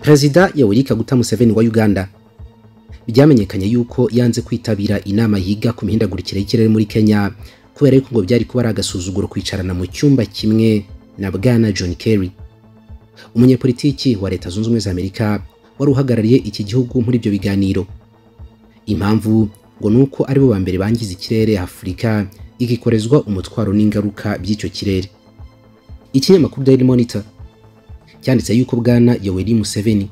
perezida yoweri kaguta museveni wa uganda byamenyekanye yuko yanze kwitabira inama yiga ku mihindagurikire y'ikirere muri kenya kubera yuko ngo byari kuba ari agasuzuguro kwicarana mu cyumba kimwe na bwana john kerry umunyepolitiki wa leta zunze ubumwe za amerika wari uhagarariye iki gihugu muri ibyo biganiro impamvu ngo ni uko aribo ba mbere bangiza ikirere afurika igikorezwa umutwaro n'ingaruka by'icyo kirere ikinyamakuru daily monitor cyanditse yuko bwana yoweri museveni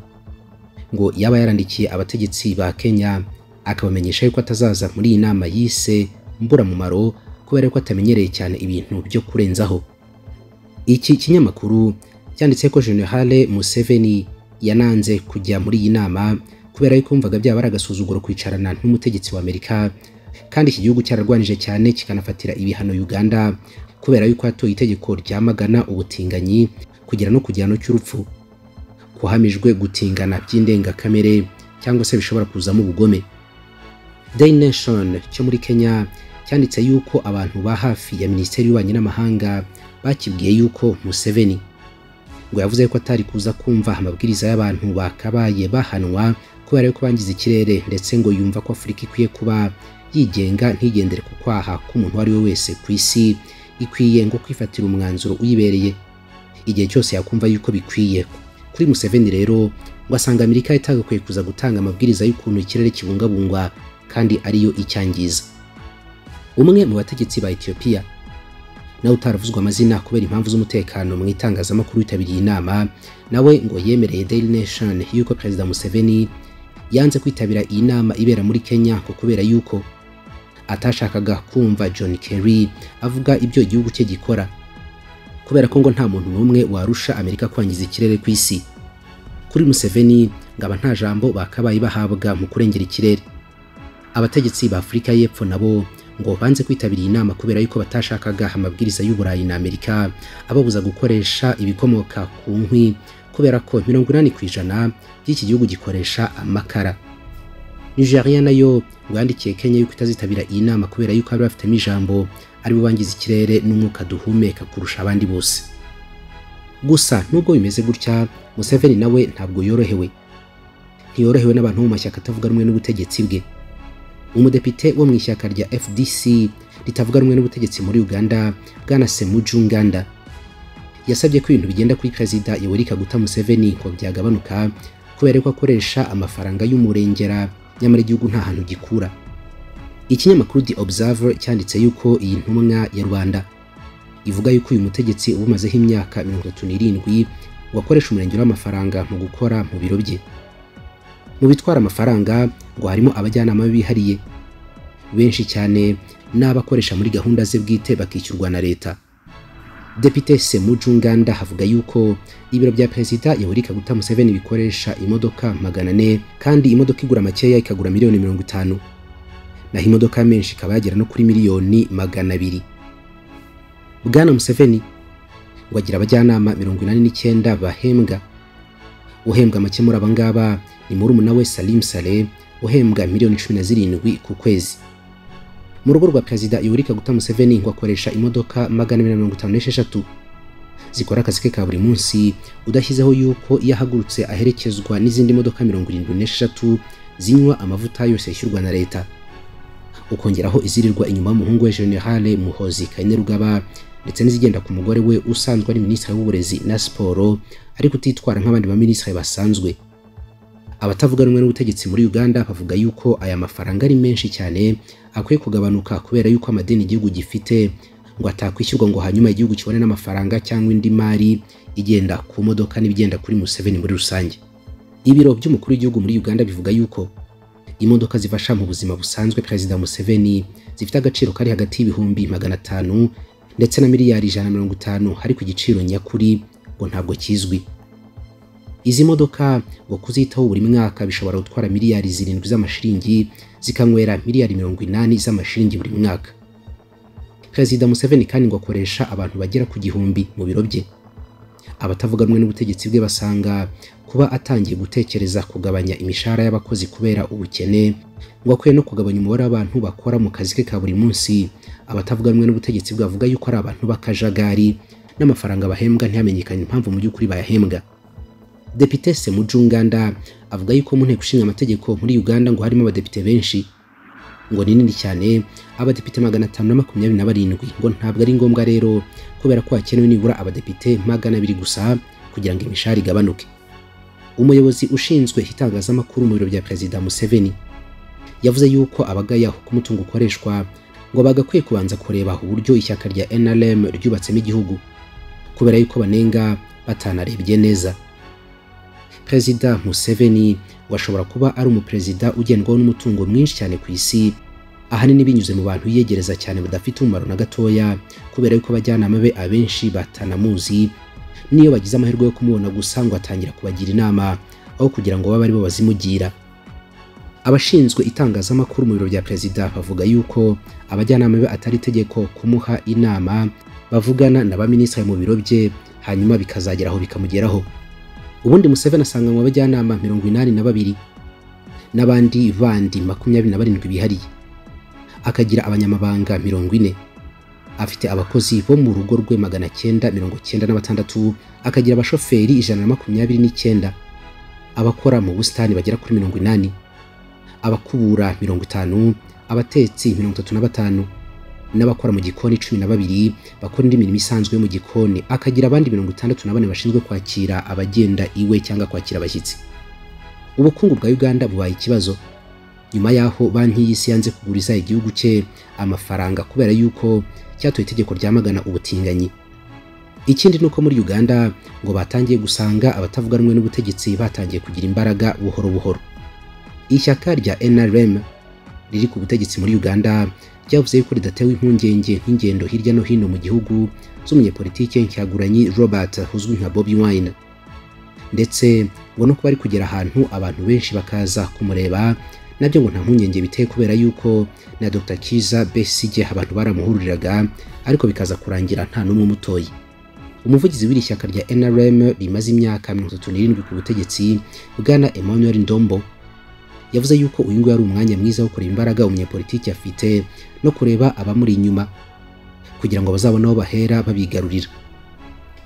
ngo yaba yarandikiye abategetsi ba kenya akabamenyesha yuko atazaza muri iyi nama yise mburamumaro kubera ko atamenyereye cyane ibintu byo kurenzaho iki kinyamakuru cyanditse ko generale museveni yananze kujya muri iyi nama kubera yuko yumvaga byaba ari agasuzuguro kwicarana n'umutegetsi wa amerika kandi iki gihugu cyararwanije cyane kikanafatira ibihano uganda kubera yuko hatoye itegeko ryamagana ubutinganyi kugera no ku gihano cy'urupfu kuhamijwe gutingana by'indengakamere cyangwa se bishobora kuzamo ubugome Daily Nation cyo muri Kenya cyanditse yuko abantu ba hafi ya Minisiteri y'Ububanyi n'Amahanga bakibwiye yuko Museveni ngo yavuze ko atari kuza kumva amabwiriza y'abantu bakabaye bahanwa kubera yuko bangiza ikirere ndetse ngo yumva ko Afurika ikwiye kuba yigenga ntigendere ku kwaha k'umuntu uwo ari we wese ku isi ikwiye ngo kwifatira umwanzuro uyibereye igihe cyose yakumva yuko bikwiye kuri Museveni rero wasanga Amerika itagakwiye kuza gutanga amabwiriza y'ukuntu ikirere kibungabungwa kandi ariyo icyangiza umwe mu bategetsi ba Ethiopia nawe utaravuzwe amazina kubera impamvu z'umutekano mu itangazamakuru yitabiriye inama nawe ngo yemereye Daily Nation yuko Perezida Museveni yanze kwitabira iyi nama ibera muri Kenya ko kubera yuko atashakaga kumva John Kerry avuga ibyo igihugu cye gikora kubera ko ngo nta muntu n'umwe warusha Amerika kwangiza ikirere ku isi kuri Museveni ngaba nta jambo bakabaye bahabwa mu kurengera ikirere abategetsi ba Afurika y'Epfo nabo ngo banze kwitabira iyi nama kubera yuko batashakaga amabwiriza y'Uburayi na Amerika ababuza gukoresha ibikomoka ku nkwi kubera ko mirongo inani ku ijana by'iki gihugu gikoresha amakara Nigeria nayo yandikiye Kenya yuko itazitabira iyi nama kubera yuko bari bafitemo ijambo aribo bangiza ikirere n'umwuka duhumeka kurusha abandi bose gusa nubwo bimeze gutya Museveni nawe ntabwo yorohewe ntiyorohewe n'abantu bo mu mashyaka atavuga rumwe n'ubutegetsi bwe umudepite wo mu ishyaka rya FDC ritavuga rumwe n'ubutegetsi muri Uganda bwana Semuju Nganda yasabye ko ibintu bigenda kuri perezida Yoweri Kaguta Museveni ngo byagabanuka kubera ko akoresha amafaranga y'umurengera nyamara igihugu nta hantu gikura ikinyamakuru The Observer cyanditse yuko iyi ntumwa ya Rwanda ivuga yuko uyu mutegetsi ubumazeho imyaka mirongo itatu n'irindwi wakoresha umurengero w'amafaranga mu gukora mu biro bye mu bitwara amafaranga ngo harimo abajyanama bihariye benshi cyane n'abakoresha muri gahunda ze bwite bakishyurwa na leta Depite Semuju Nganda havuga yuko ibiro bya Perezida Yoweri Kaguta Museveni bikoresha imodoka magana ane kandi imodoka igura makeya ikagura miliyoni mirongo itanu naho imodoka menshi ikaba yagera no kuri miliyoni magana abiri bwana museveni ngo agira abajyanama mirongo inani n'icyenda bahembwa uhembwa make muri aba ngaba ni murumuna we salim sale uhembwa miliyoni cumi na zirindwi ku kwezi mu rugo rwa perezida yoweri kaguta museveni ngo akoresha imodoka magana abiri na mirongo itanu n'esheshatu zikora akazi ke ka buri munsi udashyizeho yuko iyo ahagurutse aherekezwa n'izindi modoka mirongo irindwi n'esheshatu zinywa amavuta yose yishyurwa na leta ukongeraho izirirwa inyuma y'umuhungu we generale muhozi kainerugaba ndetse n'izigenda ku mugore we usanzwe ari minisitiri w'uburezi na siporo ariko utitwara nk'abandi baminisitiri basanzwe abatavuga rumwe n'ubutegetsi muri uganda bavuga yuko aya mafaranga ari menshi cyane akwiye kugabanuka kubera yuko amadeni igihugu gifite ngo atakwishyurwa ngo hanyuma igihugu kibone n'amafaranga cyangwa indi mari igenda ku modoka n'ibigenda kuri museveni muri rusange ibiro by'umukuru w'igihugu muri uganda bivuga yuko imodoka zifasha mu buzima busanzwe perezida museveni zifite agaciro kari hagati y'ibihumbi magana atanu ndetse na miliyari ijana mirongo itanu ariko igiciro nyakuri ngo ntabwo kizwi izi modoka ngo kuzitaho buri mwaka bishobora gutwara miliyari zirindwi z'amashiringi zikanywera miliyari mirongo inani z'amashiringi buri mwaka perezida museveni kandi ngo akoresha abantu bagera ku gihumbi mu biro bye abatavuga rumwe n'ubutegetsi bwe basanga kuba atangiye gutekereza kugabanya imishahara y'abakozi kubera ubukene ngo akwiye no kugabanya umubare w'abantu bakora mu kazi ke ka buri munsi abatavuga rumwe n'ubutegetsi bwavuga yuko ari abantu b'akajagari n'amafaranga bahembwa ntihamenyekane impamvu mu by'ukuri bayahembwa Depite Semujunganda avuga yuko mu nteko ishinga amategeko muri Uganda ngo harimo abadepite benshi ngo ni nini cyane abadepite magana atanu na makumyabiri na barindwi ngo ntabwo ari ngombwa rero kubera ko hakenewe nibura abadepite magana abiri gusa kugira ngo imishahara igabanuke umuyobozi ushinzwe itangazamakuru mu biro bya perezida Museveni yavuze yuko abagayaho ko umutungo ukoreshwa ngo bagakwiye kubanza kureba uburyo ishyaka rya NRM ryubatsemo igihugu kubera yuko banenga batanarebye neza perezida Museveni washobora kuba ari umuperezida ugendwaho n'umutungo mwinshi cyane ku isi ahanini binyuze mu bantu yiyegereza cyane badafite umumaro na gatoya kubera yuko abajyanama be abenshi batanamuzi niyo bagize amahirwe yo kumubona gusa ngo atangira kubagira inama aho kugira ngo babe aribo bazimugira abashinzwe itangazamakuru mu biro bya perezida bavuga yuko abajyanama be atari itegeko kumuha inama bavugana na ba minisitiri mu biro bye hanyuma bikazagera aho bikamugeraho ubundi Museveni asanganywe abajyanama mirongo inani na babiri n'abandi bandi makumyabiri na barindwi bihariye akagira abanyamabanga mirongo ine afite abakozi bo mu rugo rwe magana cyenda mirongo cyenda na batandatu akagira abashoferi ijana na makumyabiri n'icyenda abakora mu busitani bagera kuri mirongo inani abakubura mirongo itanu abatetsi mirongo itatu na batanu n'abakora mu gikoni cumi na babiri bakora indi mirimo isanzwe yo mu gikoni akagira abandi mirongo itandatu na bane bashinzwe kwakira abagenda iwe cyangwa kwakira abashyitsi ubukungu bwa uganda bubaye ikibazo nyuma y'aho banki y'isi yanze kuguriza igihugu cye amafaranga kubera yuko cyatoye itegeko ryamagana ubutinganyi ikindi ni uko muri uganda ngo batangiye gusanga abatavuga rumwe n'ubutegetsi batangiye kugira imbaraga buhoro buhoro ishyaka rya nrm riri ku butegetsi muri uganda ryavuze yuko ridatewe impungenge nk'ingendo hirya no hino mu gihugu z'umunyepolitike nshyaguranyi robert uzwi nka bobi wine ndetse ngo no kuba ari kugera ahantu abantu benshi bakaza kumureba nabyo ngo nta mpungenge biteye kubera yuko na Dr Kiza Besigye abantu baramuhururiraga ariko bikaza kurangira nta n'umwe umutoye umuvugizi w'iri shyaka rya NRM rimaze imyaka 37 ku butegetsi Bwana Emmanuel Ndombo yavuze yuko uyu nguyu ari umwanya mwiza wo kureba imbaraga umunyepolitiki afite no kureba abamuri inyuma kugira ngo bazabone aho bahera babigarurira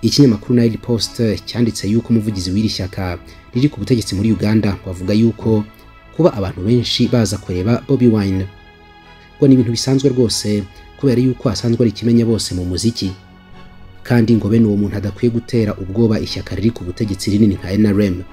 ikinyamakuru Nile Post cyanditse yuko umuvugizi w'iri shyaka riri ku butegetsi muri Uganda wavuga yuko kuba abantu benshi baza kureba Bobi Wine ngo ni ibintu bisanzwe rwose kubera yuko asanzwe ari ikimenya bose mu muziki kandi ngo bene uwo muntu adakwiye gutera ubwoba ishyaka riri ku butegetsi rinini nka NRM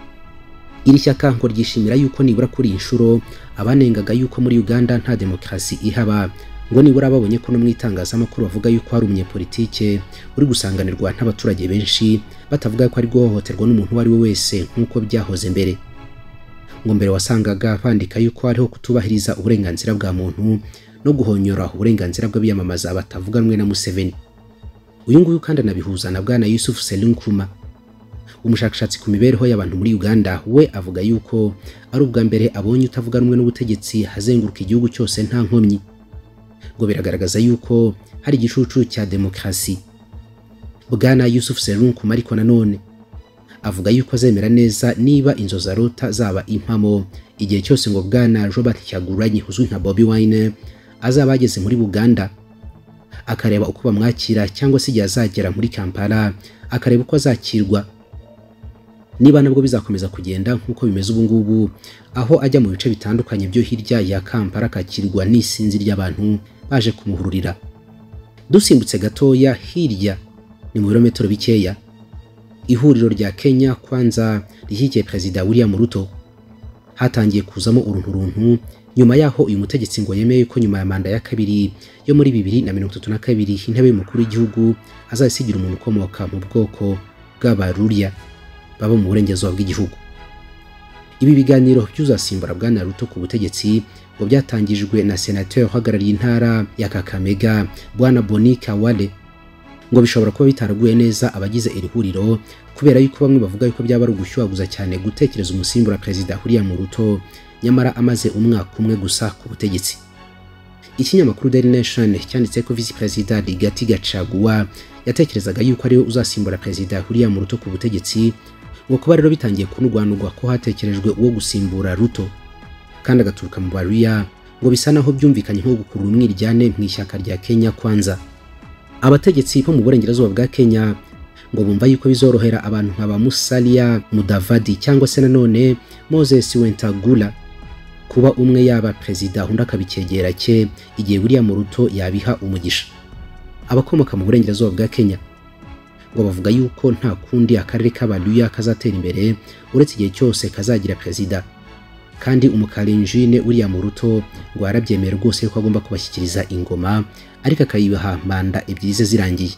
iri shyaka ngo ryishimira yuko nibura kuri iyi nshuro abanengaga yuko muri Uganda nta demokarasi ihaba ngo nibura babonye ko no mu itangazamakuru bavuga yuko hari umunyepolitike uri gusanganirwa n'abaturage benshi batavuga ko ari guhohoterwa n'umuntu uwo ari we wese nk'uko byahoze mbere ngo mbere wasangaga bandika yuko hariho kutubahiriza uburenganzira bwa muntu no guhonyora uburenganzira bw'abiyamamaza batavuga rumwe na Museveni uyu nguyu kandi anabihuza na bwana Yusuf Selinkuruma umushakashatsi ku mibereho y'abantu muri Uganda we avuga yuko ari ubwa mbere abonye utavuga rumwe n'ubutegetsi hazenguruka igihugu cyose nta nkomyi ngo biragaragaza yuko hari igicucu cya demokarasi bwana Yusuf Selinkuruma ariko nanone avuga yuko azemera neza niba inzozi arota zaba impamo igihe cyose ngo bwana Robert Kyagulanyi uzwi nka Bobi Wine azaba ageze muri Buganda akareba uko bamwakira cyangwa se igihe azagera muri Kampala akareba uko azakirwa niba nabwo bizakomeza kugenda nk'uko bimeze ubu ngubu aho ajya mu bice bitandukanye byo hirya ya Kampala akakirwa n'isinzi ry'abantu baje kumuhururira dusimbutse gatoya hirya ni mu birometero bikeya ihuriro rya Kenya kwanza rishyigikiye perezida William Ruto hatangiye kuzamo urunturuntu nyuma yaho uyu mutegetsi ngo yemeye ko nyuma ya manda ya kabiri yo muri bibiri na mirongo itatu na kabiri intebe y'umukuru w'igihugu azasigira umuntu ukomoka mu bwoko bw'abaruria baba mu burengerazuba bw'igihugu ibi biganiro by'uzasimbura bwana Ruto ku butegetsi ngo byatangijwe na senateri uhagarariye intara ya Kakamega bwana Bonika Wale ngo bishobora kuba bitaraguye neza abagize iri huriro kubera yuko bamwe bavuga yuko byaba ari ugushyuhaguza cyane gutekereza umusimbura perezida ahuriye mu ruto nyamara amaze umwaka umwe gusa ku butegetsi ikinyamakuru Daily Nation cyanditse ko visi perezida Rigathi Gachagua yatekerezaga yuko ariwe uzasimbura perezida ahuriye mu ruto ku butegetsi ngo kuba rero bitangiye kunugwanugwa ko hatekerejwe uwo gusimbura ruto kandi agaturuka mu baruya ngo bisa naho byumvikanye nko gukurura umwiryane mu ishyaka rya Kenya kwanza abategetsi bo mu burengerazuba bwa Kenya ngo bumva yuko bizorohera abantu nka ba Musalia Mudavadi cyangwa se nanone Moses Wentagula kuba umwe yaba perezida undi akaba icyegera cye igihe buriya mu ruto yabiha umugisha abakomoka mu burengerazuba bwa Kenya ngo bavuga yuko nta kundi akarere k'abaluya kazatera imbere uretse igihe cyose kazagira perezida kandi umukarinjine uriya mu ruto ngo yarabyemeye rwose ko agomba kubashyikiriza ingoma ariko akayibaha manda ebyiri ze zirangiye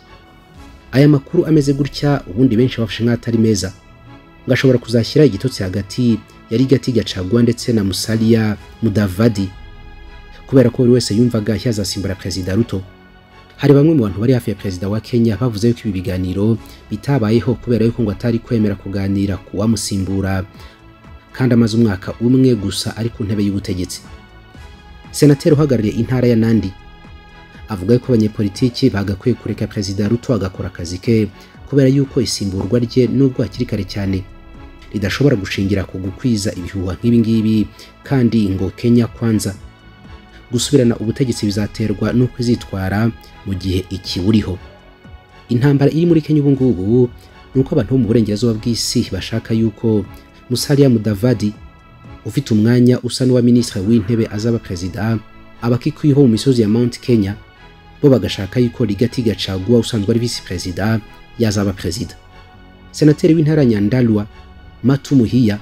aya makuru ameze gutya ubundi benshi bafashe nk'atari meza ngo ashobora kuzashyira igitotsi hagati yari gati gacagwa ndetse na musalia mudavadi kubera ko buri wese yumvaga yazasimbura perezida ruto hari bamwe mu bantu bari hafi ya perezida wa Kenya bavuze yuko ibi biganiro bitabayeho kubera yuko ngo atari kwemera kuganira kuwamusimbura kandi amaze umwaka umwe gusa ari ku ntebe y'ubutegetsi senateri uhagarariye intara ya nandi avuga yuko abanyepolitiki bagakwiye kureka perezida ruto agakora akazi ke kubera yuko isimburwa rye nubwo hakiri kare cyane ridashobora gushingira ku gukwiza ibihuha nk'ibingibi kandi ngo kenya kwanza gusubirana ubutegetsi bizaterwa n'uko izitwara mu gihe ikiburiho intambara iri muri kenya ubu ngubu ni uko abantu bo mu burengerazuba bw'isi bashaka yuko Musalia Mudavadi ufite umwanya usa n'uwa minisitiri w'intebe azaba perezida abakikwiho mu misozi ya Mount Kenya bo bagashaka yuko Rigati Gachagua usanzwe ari visi perezida yazaba perezida senateri w'intara Nyandalwa Matu Muhiya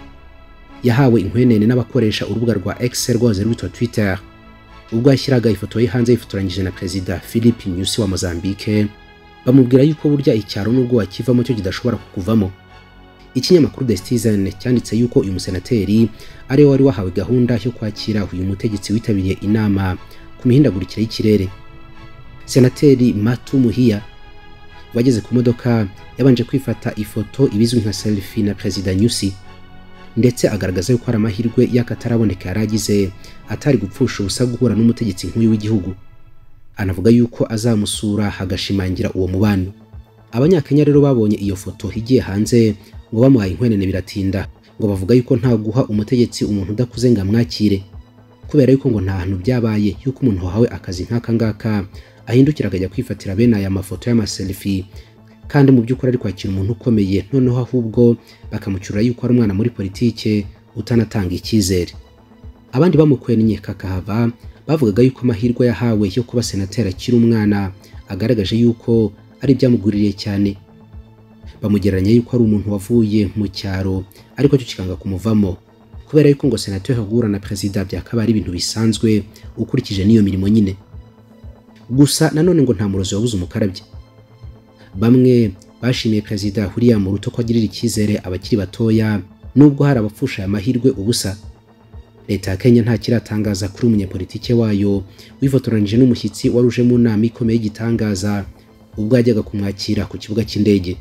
yahawe inkwenene n'abakoresha urubuga rwa X rwahoze rwitwa Twitter ubwo yashyiraga ifoto ye hanze yifotoranyije na perezida Philip Nyusi wa Mozambique bamubwira yuko burya icyaro n'ubwo wakivamo cyo kidashobora kukuvamo ikinyamakuru The Citizen cyanditse yuko uyu musenateri ari we wari wahawe gahunda yo kwakira uyu mutegetsi witabiriye inama ku mihindagurikire y'ikirere senateri Matu Muhiya wageze ku modoka yabanje kwifata ifoto ibizwi nka selfie na perezida Nyusi ndetse agaragaza yuko ari amahirwe y'akataraboneka yari agize atari gupfusha ubusa guhura n'umutegetsi nk'uyu w'igihugu anavuga yuko azamusura hagashimangira uwo mubano abanyakenya rero babonye iyo foto igiye hanze ngo bamuhaye inkwenene biratinda ngo bavuga yuko nta guha umutegetsi umuntu udakuze ngo amwakire kubera yuko ngo nta hantu byabaye yuko umuntu wahawe akazi nk'aka ngaka ahindukira akajya kwifatira bene aya mafoto y'amaselifi kandi mu by'ukuri ari kwakira umuntu ukomeye noneho ahubwo bakamucyura yuko ari umwana muri politike utanatanga icyizere abandi bamukwenye kakahava bavugaga yuko amahirwe yahawe yo kuba senateri akiri umwana agaragaje yuko ari ibyamuguririye cyane bamugereranya yuko ari umuntu wavuye mu cyaro ariko cyo kikanga kumuvamo kubera yuko ngo senateri ahugura na perezida byakaba ari ibintu bisanzwe ukurikije n'iyo mirimo nyine gusa nanone ngo nta murozi wabuze umukarabye bamwe bashimiye perezida huriya mu ruto ko agirira icyizere abakiri batoya nubwo hari abapfusha aya mahirwe ubusa leta ya kenya ntakiratangaza kuri umunyepolitike wayo wifotoranyije n'umushyitsi wari uje mu nama ikomeye y'igitangaza ubwo yajyaga kumwakira ku kibuga cy'indege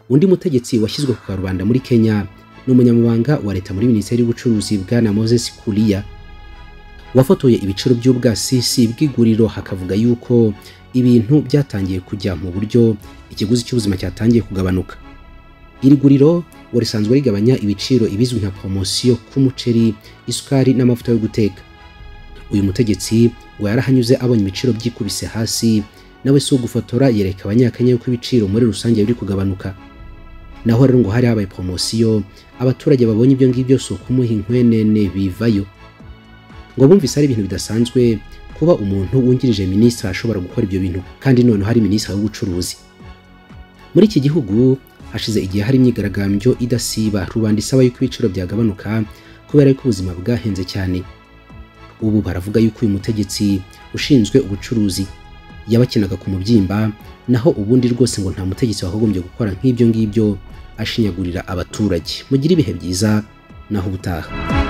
undi mutegetsi washyizwe ku karubanda muri Kenya ni umunyamabanga wa leta muri minisiteri y'ubucuruzi bwa na Moses Kulia wafotoye ibiciro by'ubwasisi bw'iguriro hakavuga yuko ibintu byatangiye kujya mu buryo ikiguzi cy'ubuzima cyatangiye kugabanuka iri guriro ngo risanzwe rigabanya ibiciro ibizwi nka poromosiyo k'umuceri isukari n'amavuta yo guteka uyu mutegetsi ngo yarahanyuze abonye ibiciro byikubise hasi nawe si ugufotora yereka abanyakenya yuko ibiciro muri rusange biri kugabanuka naho rero ngo hari habaye poromosiyo abaturage babonye ibyo ngibyo si ukumuha inkwenene bivayo ngo bumvise ari ibintu bidasanzwe kuba umuntu wungirije minisitiri ashobora gukora ibyo bintu kandi noneho hari minisitiri w'ubucuruzi muri iki gihugu hashize igihe hari imyigaragambyo idasiba rubanda isaba yuko ibiciro byagabanuka kubera yuko ubuzima bwahenze cyane ubu baravuga yuko uyu mutegetsi ushinzwe ubucuruzi yabakinaga ku mubyimba naho ubundi rwose ngo nta mutegetsi wagombye gukora nk'ibyo ngibyo ashinyagurira abaturage mugire ibihe byiza naho ubutaha